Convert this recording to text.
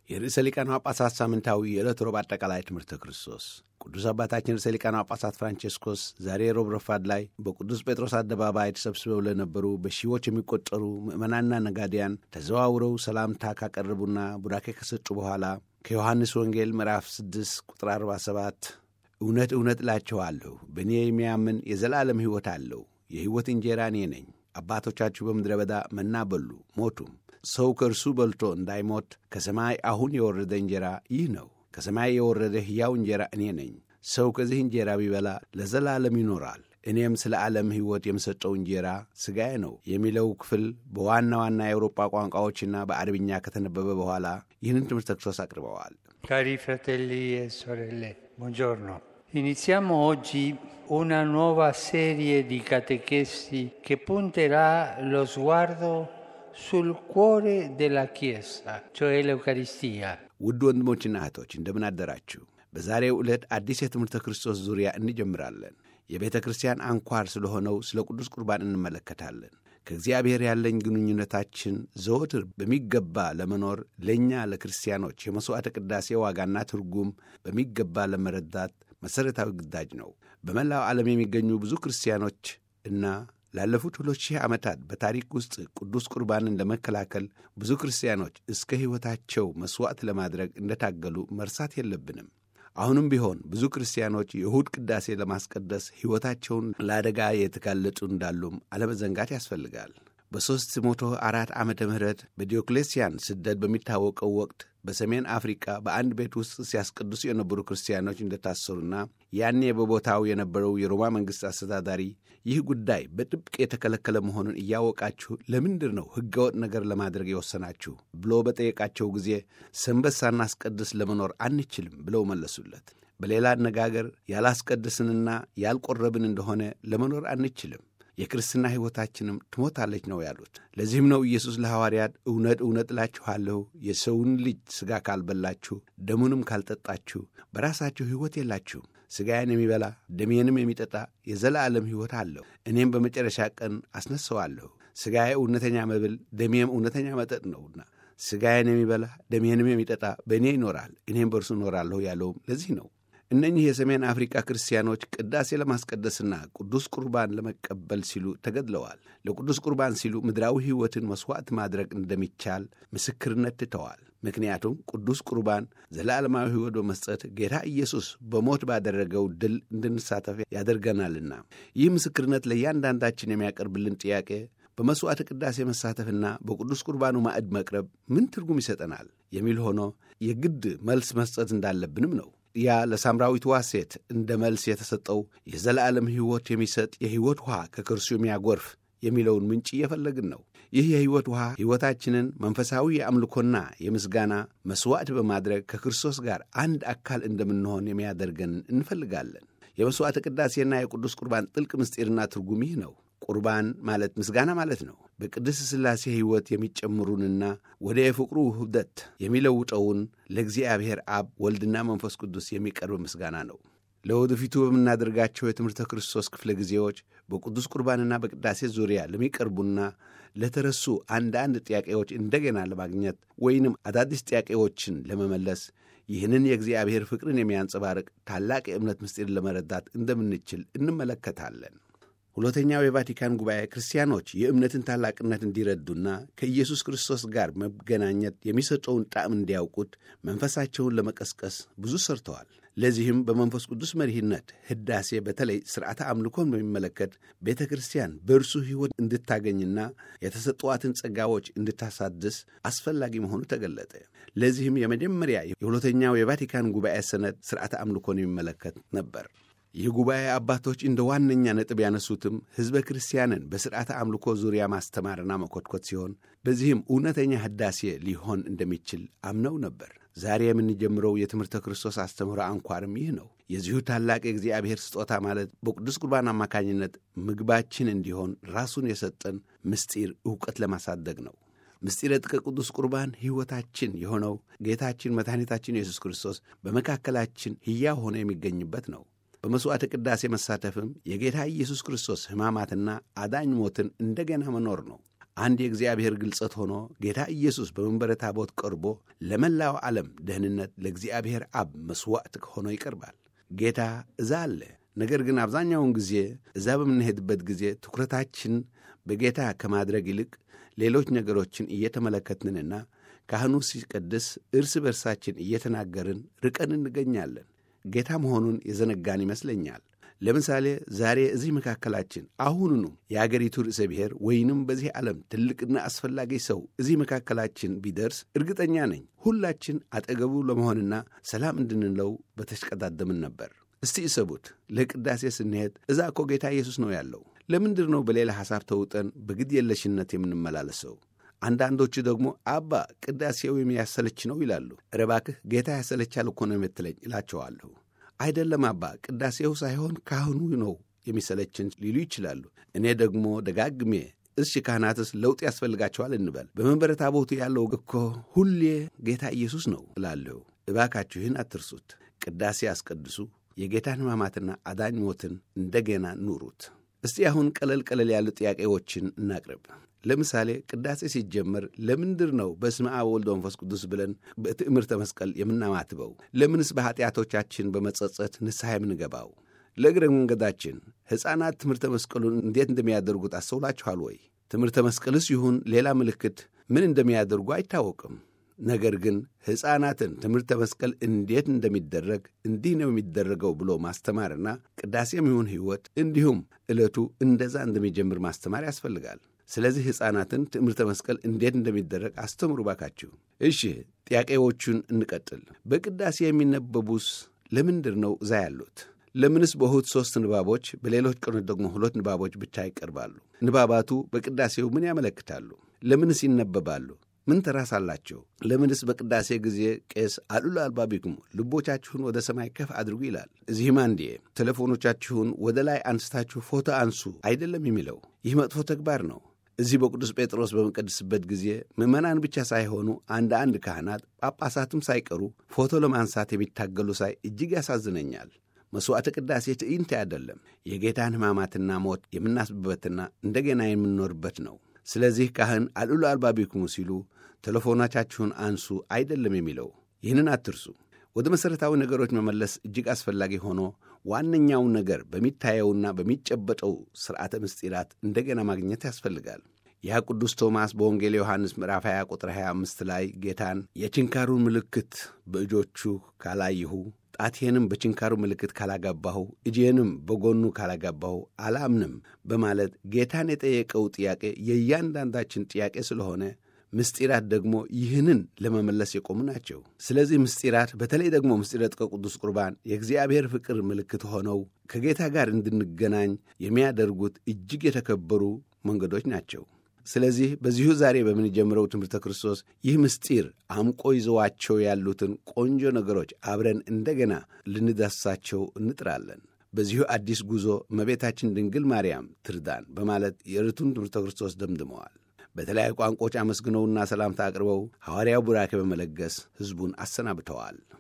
የርዕሰ ሊቃነ ጳጳሳት ሳምንታዊ የዕለት ሮብ አጠቃላይ ትምህርተ ክርስቶስ ቅዱስ አባታችን ርዕሰ ሊቃነ ጳጳሳት ፍራንቼስኮስ ዛሬ ሮብ ረፋድ ላይ በቅዱስ ጴጥሮስ አደባባይ ተሰብስበው ለነበሩ በሺዎች የሚቆጠሩ ምዕመናንና ነጋዴያን ተዘዋውረው ሰላምታ ካቀረቡና ቡራኬ ከሰጡ በኋላ ከዮሐንስ ወንጌል ምዕራፍ 6 ቁጥር 47 እውነት እውነት እላችኋለሁ በእኔ የሚያምን የዘላለም ሕይወት አለው፣ የሕይወት እንጀራ እኔ ነኝ። አባቶቻችሁ በምድረ በዳ መና በሉ ሞቱም። ሰው ከእርሱ በልቶ እንዳይሞት ከሰማይ አሁን የወረደ እንጀራ ይህ ነው። ከሰማይ የወረደ ሕያው እንጀራ እኔ ነኝ። ሰው ከዚህ እንጀራ ቢበላ ለዘላለም ይኖራል። እኔም ስለ ዓለም ሕይወት የምሰጠው እንጀራ ሥጋዬ ነው የሚለው ክፍል በዋና ዋና የአውሮጳ ቋንቋዎችና በአረብኛ ከተነበበ በኋላ ይህንን ትምህርተ ክርስቶስ አቅርበዋል። Cari fratelli e sorelle, buongiorno. Iniziamo oggi una nuova serie di catechesi che punterà lo sguardo sul cuore della Chiesa, cioè l'Eucaristia. ውድ ወንድሞችና እህቶች እንደምን አደራችሁ። በዛሬው ዕለት አዲስ የትምህርተ ክርስቶስ ዙሪያ እንጀምራለን። የቤተ ክርስቲያን አንኳር ስለሆነው ስለ ቅዱስ ቁርባን እንመለከታለን። ከእግዚአብሔር ያለኝ ግንኙነታችን ዘወትር በሚገባ ለመኖር ለእኛ ለክርስቲያኖች የመሥዋዕተ ቅዳሴ ዋጋና ትርጉም በሚገባ ለመረዳት መሠረታዊ ግዳጅ ነው። በመላው ዓለም የሚገኙ ብዙ ክርስቲያኖች እና ላለፉት ሁለት ሺህ ዓመታት በታሪክ ውስጥ ቅዱስ ቁርባንን ለመከላከል ብዙ ክርስቲያኖች እስከ ሕይወታቸው መሥዋዕት ለማድረግ እንደታገሉ መርሳት የለብንም። አሁንም ቢሆን ብዙ ክርስቲያኖች የእሁድ ቅዳሴ ለማስቀደስ ሕይወታቸውን ለአደጋ የተጋለጡ እንዳሉም አለመዘንጋት ያስፈልጋል። በሦስት መቶ አራት ዓመተ ምህረት በዲዮክሌሲያን ስደት በሚታወቀው ወቅት በሰሜን አፍሪካ በአንድ ቤት ውስጥ ሲያስቀድሱ የነበሩ ክርስቲያኖች እንደታሰሩና ያኔ በቦታው የነበረው የሮማ መንግሥት አስተዳዳሪ ይህ ጉዳይ በጥብቅ የተከለከለ መሆኑን እያወቃችሁ ለምንድር ነው ሕገወጥ ነገር ለማድረግ የወሰናችሁ ብሎ በጠየቃቸው ጊዜ ሰንበት ሳናስቀድስ ለመኖር አንችልም ብለው መለሱለት። በሌላ አነጋገር ያላስቀድስንና ያልቆረብን እንደሆነ ለመኖር አንችልም የክርስትና ሕይወታችንም ትሞታለች ነው ያሉት። ለዚህም ነው ኢየሱስ ለሐዋርያት እውነት እውነት እላችኋለሁ የሰውን ልጅ ሥጋ ካልበላችሁ ደሙንም ካልጠጣችሁ በራሳችሁ ሕይወት የላችሁም። ሥጋዬን የሚበላ ደሜንም የሚጠጣ የዘላለም ሕይወት አለው፣ እኔም በመጨረሻ ቀን አስነሣዋለሁ። ሥጋዬ እውነተኛ መብል ደሜም እውነተኛ መጠጥ ነውና ሥጋዬን የሚበላ ደሜንም የሚጠጣ በእኔ ይኖራል፣ እኔም በእርሱ እኖራለሁ ያለውም ለዚህ ነው። እነኚህ የሰሜን አፍሪካ ክርስቲያኖች ቅዳሴ ለማስቀደስና ቅዱስ ቁርባን ለመቀበል ሲሉ ተገድለዋል። ለቅዱስ ቁርባን ሲሉ ምድራዊ ሕይወትን መሥዋዕት ማድረግ እንደሚቻል ምስክርነት ትተዋል። ምክንያቱም ቅዱስ ቁርባን ዘላለማዊ ሕይወት በመስጠት ጌታ ኢየሱስ በሞት ባደረገው ድል እንድንሳተፍ ያደርገናልና ይህ ምስክርነት ለእያንዳንዳችን የሚያቀርብልን ጥያቄ በመሥዋዕተ ቅዳሴ መሳተፍና በቅዱስ ቁርባኑ ማዕድ መቅረብ ምን ትርጉም ይሰጠናል የሚል ሆኖ የግድ መልስ መስጠት እንዳለብንም ነው። ያ ለሳምራዊትዋ ሴት እንደ መልስ የተሰጠው የዘላለም ሕይወት የሚሰጥ የሕይወት ውሃ ከክርሱ የሚያጎርፍ የሚለውን ምንጭ እየፈለግን ነው። ይህ የሕይወት ውሃ ሕይወታችንን መንፈሳዊ የአምልኮና የምስጋና መሥዋዕት በማድረግ ከክርስቶስ ጋር አንድ አካል እንደምንሆን የሚያደርገን እንፈልጋለን። የመሥዋዕተ ቅዳሴና የቅዱስ ቁርባን ጥልቅ ምስጢርና ትርጉም ይህ ነው። ቁርባን ማለት ምስጋና ማለት ነው። በቅድስት ሥላሴ ሕይወት የሚጨምሩንና ወደ የፍቅሩ ውህደት የሚለውጠውን ለእግዚአብሔር አብ ወልድና መንፈስ ቅዱስ የሚቀርብ ምስጋና ነው። ለወደፊቱ በምናደርጋቸው የትምህርተ ክርስቶስ ክፍለ ጊዜዎች በቅዱስ ቁርባንና በቅዳሴ ዙሪያ ለሚቀርቡና ለተረሱ አንዳንድ ጥያቄዎች እንደገና ለማግኘት ወይንም አዳዲስ ጥያቄዎችን ለመመለስ ይህንን የእግዚአብሔር ፍቅርን የሚያንጸባርቅ ታላቅ የእምነት ምስጢር ለመረዳት እንደምንችል እንመለከታለን። ሁለተኛው የቫቲካን ጉባኤ ክርስቲያኖች የእምነትን ታላቅነት እንዲረዱና ከኢየሱስ ክርስቶስ ጋር መገናኘት የሚሰጠውን ጣዕም እንዲያውቁት መንፈሳቸውን ለመቀስቀስ ብዙ ሰርተዋል። ለዚህም በመንፈስ ቅዱስ መሪህነት ሕዳሴ በተለይ ሥርዓተ አምልኮን በሚመለከት ቤተ ክርስቲያን በእርሱ ሕይወት እንድታገኝና የተሰጠዋትን ጸጋዎች እንድታሳድስ አስፈላጊ መሆኑ ተገለጠ። ለዚህም የመጀመሪያ የሁለተኛው የቫቲካን ጉባኤ ሰነድ ሥርዓተ አምልኮን የሚመለከት ነበር። ይህ ጉባኤ አባቶች እንደ ዋነኛ ነጥብ ያነሱትም ሕዝበ ክርስቲያንን በሥርዓተ አምልኮ ዙሪያ ማስተማርና መኮትኮት ሲሆን በዚህም እውነተኛ ሕዳሴ ሊሆን እንደሚችል አምነው ነበር። ዛሬ የምንጀምረው የትምህርተ ክርስቶስ አስተምህሮ አንኳርም ይህ ነው። የዚሁ ታላቅ የእግዚአብሔር ስጦታ ማለት በቅዱስ ቁርባን አማካኝነት ምግባችን እንዲሆን ራሱን የሰጠን ምስጢር ዕውቀት ለማሳደግ ነው። ምስጢረ ጥቀ ቅዱስ ቁርባን ሕይወታችን የሆነው ጌታችን መድኃኒታችን ኢየሱስ ክርስቶስ በመካከላችን ሕያው ሆኖ የሚገኝበት ነው። በመሥዋዕተ ቅዳሴ መሳተፍም የጌታ ኢየሱስ ክርስቶስ ሕማማትና አዳኝ ሞትን እንደገና መኖር ነው። አንድ የእግዚአብሔር ግልጸት ሆኖ ጌታ ኢየሱስ በመንበረ ታቦት ቀርቦ ለመላው ዓለም ደህንነት ለእግዚአብሔር አብ መሥዋዕት ሆኖ ይቀርባል። ጌታ እዛ አለ። ነገር ግን አብዛኛውን ጊዜ እዛ በምንሄድበት ጊዜ ትኩረታችን በጌታ ከማድረግ ይልቅ ሌሎች ነገሮችን እየተመለከትንና ካህኑ ሲቀድስ እርስ በርሳችን እየተናገርን ርቀን እንገኛለን። ጌታ መሆኑን የዘነጋን ይመስለኛል። ለምሳሌ ዛሬ እዚህ መካከላችን አሁኑኑ የአገሪቱ ርዕሰ ብሔር ወይንም በዚህ ዓለም ትልቅና አስፈላጊ ሰው እዚህ መካከላችን ቢደርስ እርግጠኛ ነኝ ሁላችን አጠገቡ ለመሆንና ሰላም እንድንለው በተሽቀዳደምን ነበር። እስቲ እሰቡት፣ ለቅዳሴ ስንሄድ እዛ እኮ ጌታ ኢየሱስ ነው ያለው። ለምንድር ነው በሌላ ሐሳብ ተውጠን በግድ የለሽነት የምንመላለሰው? አንዳንዶቹ ደግሞ አባ ቅዳሴው የሚያሰለች ነው ይላሉ። ኧረ እባክህ ጌታ ያሰለቻል እኮ ነው የምትለኝ እላቸዋለሁ። አይደለም አባ ቅዳሴው ሳይሆን ካህኑ ነው የሚሰለችን ሊሉ ይችላሉ። እኔ ደግሞ ደጋግሜ እሺ ካህናትስ ለውጥ ያስፈልጋቸዋል እንበል። በመንበረ ታቦቱ ያለው እኮ ሁሌ ጌታ ኢየሱስ ነው እላለሁ። እባካችሁ ይህን አትርሱት። ቅዳሴ አስቀድሱ። የጌታን ሕማማትና አዳኝ ሞትን እንደገና ኑሩት። እስቲ አሁን ቀለል ቀለል ያሉ ጥያቄዎችን እናቅርብ። ለምሳሌ ቅዳሴ ሲጀመር ለምንድር ነው በስመ አብ ወልድ መንፈስ ቅዱስ ብለን በትዕምርተ መስቀል የምናማትበው? ለምንስ በኃጢአቶቻችን በመጸጸት ንስሐ የምንገባው? ለእግረ መንገዳችን ሕፃናት ትምህርተ መስቀሉን እንዴት እንደሚያደርጉት አስተውላችኋል ወይ? ትምህርተ መስቀልስ ይሁን ሌላ ምልክት ምን እንደሚያደርጉ አይታወቅም። ነገር ግን ሕፃናትን ትምህርተ መስቀል እንዴት እንደሚደረግ እንዲህ ነው የሚደረገው ብሎ ማስተማርና ቅዳሴም ይሁን ሕይወት እንዲሁም ዕለቱ እንደዛ እንደሚጀምር ማስተማር ያስፈልጋል። ስለዚህ ሕፃናትን ትምህርተ መስቀል እንዴት እንደሚደረግ አስተምሩ ባካችሁ። እሺ ጥያቄዎቹን እንቀጥል። በቅዳሴ የሚነበቡስ ለምንድር ነው እዛ ያሉት? ለምንስ በእሁድ ሦስት ንባቦች፣ በሌሎች ቀኖች ደግሞ ሁለት ንባቦች ብቻ ይቀርባሉ? ንባባቱ በቅዳሴው ምን ያመለክታሉ? ለምንስ ይነበባሉ? ምን ተራስ አላቸው? ለምንስ በቅዳሴ ጊዜ ቄስ አሉላ አልባቢክሙ ልቦቻችሁን ወደ ሰማይ ከፍ አድርጉ ይላል? እዚህም አንዴ ቴሌፎኖቻችሁን ወደ ላይ አንስታችሁ ፎቶ አንሱ አይደለም የሚለው። ይህ መጥፎ ተግባር ነው። እዚህ በቅዱስ ጴጥሮስ በምንቀድስበት ጊዜ ምዕመናን ብቻ ሳይሆኑ አንድ አንድ ካህናት ጳጳሳትም ሳይቀሩ ፎቶ ለማንሳት የሚታገሉ ሳይ እጅግ ያሳዝነኛል። መሥዋዕተ ቅዳሴ ትዕይንት አይደለም፣ የጌታን ሕማማትና ሞት የምናስብበትና እንደገና የምንኖርበት ነው። ስለዚህ ካህን አልዑሉ አልባቢክሙ ሲሉ ቴሌፎናቻችሁን አንሱ አይደለም የሚለው። ይህንን አትርሱ። ወደ መሠረታዊ ነገሮች መመለስ እጅግ አስፈላጊ ሆኖ ዋነኛው ነገር በሚታየውና በሚጨበጠው ሥርዓተ ምስጢራት እንደገና ማግኘት ያስፈልጋል። ያ ቅዱስ ቶማስ በወንጌል ዮሐንስ ምዕራፍ 20 ቁጥር 25 ላይ ጌታን የችንካሩን ምልክት በእጆቹ ካላይሁ ጣቴንም በችንካሩ ምልክት ካላጋባሁ እጄንም በጎኑ ካላጋባሁ አላምንም በማለት ጌታን የጠየቀው ጥያቄ የእያንዳንዳችን ጥያቄ ስለሆነ ምስጢራት ደግሞ ይህንን ለመመለስ የቆሙ ናቸው። ስለዚህ ምስጢራት በተለይ ደግሞ ምስጢረ ጥቀ ቅዱስ ቁርባን የእግዚአብሔር ፍቅር ምልክት ሆነው ከጌታ ጋር እንድንገናኝ የሚያደርጉት እጅግ የተከበሩ መንገዶች ናቸው። ስለዚህ በዚሁ ዛሬ በምንጀምረው ትምህርተ ክርስቶስ ይህ ምስጢር አምቆ ይዘዋቸው ያሉትን ቆንጆ ነገሮች አብረን እንደገና ልንዳስሳቸው እንጥራለን። በዚሁ አዲስ ጉዞ እመቤታችን ድንግል ማርያም ትርዳን በማለት የዕለቱን ትምህርተ ክርስቶስ ደምድመዋል። በተለያዩ ቋንቋዎች አመስግነውና ሰላምታ አቅርበው ሐዋርያው ቡራኬ በመለገስ ሕዝቡን አሰናብተዋል።